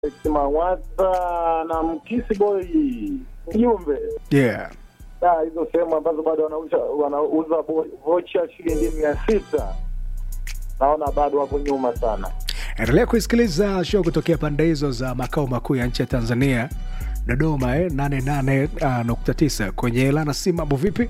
Kimawata na Mkisi Boy Jumbe. Yeah. Ah, hizo sehemu ambazo bado wanauza wanauza vo- vocha shilingi mia sita naona bado wako nyuma sana. Endelea kuisikiliza show kutokea pande hizo za makao makuu ya nchi ya Tanzania, Dodoma eh, 88.9 kwenye Lana si mambo vipi?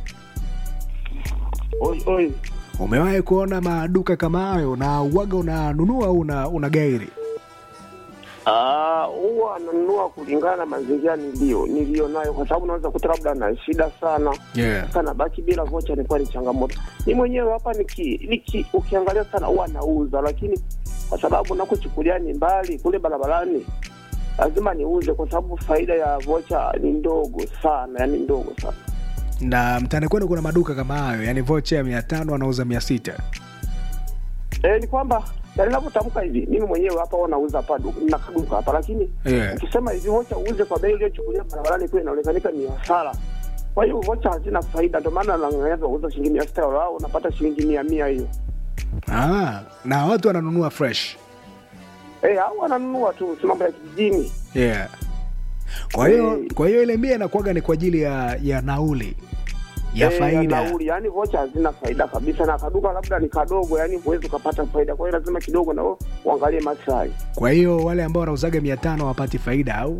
Oi, oi. Umewahi kuona maduka kama hayo na uwaga unanunua au una, una gairi? Ah, huwa ananunua kulingana na mazingira nilio nilio nayo, kwa sababu naweza kuta labda na shida sana Yeah. sana, baki bila vocha ilikuwa ni changamoto. Ni mwenyewe hapa niki, niki ukiangalia sana huwa nauza, lakini kwa sababu nakuchukulia ni mbali kule barabarani, lazima niuze, kwa sababu faida ya vocha ni ndogo sana, yani ndogo sana. Na mtaani kwenu kuna maduka kama hayo, yani vocha ya mia tano anauza mia sita. E, ni kwamba yani ninavyotamka hivi, mimi mwenyewe hapa huwa nauza hapa du- na kaduka hapa, lakini Yeah. ukisema hivi vocha uuze kwa bei iliyochukulia barabarani kule inaonekanika ni hasara. Kwa hiyo vocha hazina faida, ndio maana nang'ang'ania kuuza shilingi mia sita au unapata shilingi mia mia hiyo. Ah, na watu wananunua fresh. Eh, au wananunua tu, si mambo ya kijijini. Yeah. Kwa hiyo Eh. kwa hiyo ile mia inakuwaga ni kwa ajili ya ya nauli ya Eh, faida. nauli, yani vocha hazina faida kabisa, na kaduka labda ni kadogo, yani huwezi ukapata faida. Kwa hiyo lazima kidogo nao uangalie maslahi. Kwa hiyo wale ambao wanauzaga mia tano hawapati faida au?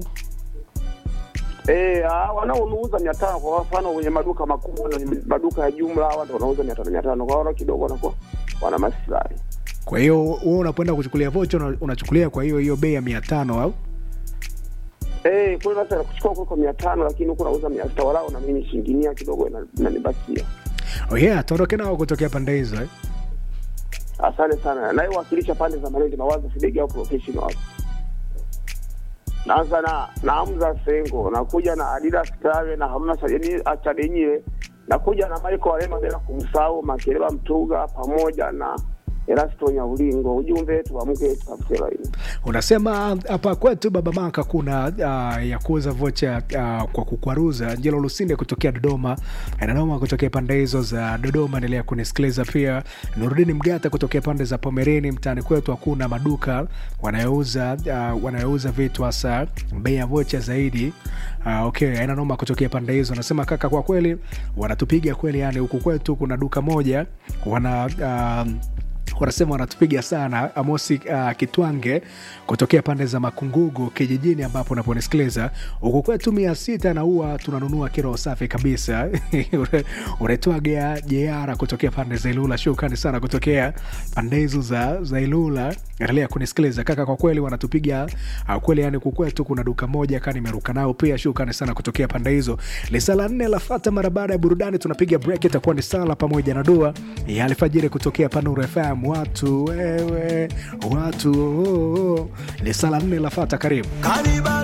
Eh, ah, wanaouza mia tano kwa mfano kwenye maduka makubwa na maduka ya jumla, hawa ndio wanauza mia tano mia tano kwa hiyo kidogo wanakuwa wana maslahi. Kwa hiyo wewe unapoenda kuchukulia vocha una- unachukulia kwa hiyo hiyo bei ya mia tano au? Eh, kule sasa nakuchukua kuliko mia tano lakini huku nauza mia sita walau na mimi shilingi mia kidogo ina- inanibakia. Oh yeah, tuondoke nao kutokea pande hizo eh? Asante sana. Nayewakilisha pande za Malindi Mawazo Fidegi au professional hapo. Naanza na na Hamza Sengo, nakuja na Adidas Kave na Hamna Sajeni Achadenyile, nakuja na Michael Walema bila kumsahau Makeleba Mtuga pamoja na Erasto Nyaulingo. Ujumbe tuamke tutafute laini. Unasema hapa kwetu Baba Maka kuna uh, ya kuuza vocha uh, kwa kukwaruza. Njelo Lusinde kutokea Dodoma, Nanoma kutokea pande hizo za Dodoma, endelea kunisikiliza pia. Nurudini Mgata kutokea pande za Pomereni, mtaani kwetu hakuna maduka wanayouza uh, wanayouza vitu hasa bei ya vocha zaidi. Uh, okay, aina noma kutokea pande hizo. Nasema kaka, kwa kweli wanatupiga kweli, yani huku kwetu kuna duka moja wana uh, wanasema wanatupiga sana. Amosi uh, Kitwange kutokea pande za Makungugu kijijini ambapo unaponisikiliza huku kwetu mia sita na huwa tunanunua kilo safi kabisa. Unaitwa Gea Jeara kutokea pande za Ilula. Shukrani sana kutokea pande hizo za, za Ilula. Endelea kunisikiliza kaka, kwa kweli wanatupiga uh, kweli, yani huku kwetu kuna duka moja kaa nimeruka nao pia. Shukrani sana kutokea pande hizo. Lisa la nne lafata mara baada ya burudani, tunapiga break, itakuwa ni sala pamoja na dua ya alfajiri kutokea Panuru FM. Watu wewe, watu oh, oh. Lisa la nne lafata, karibu.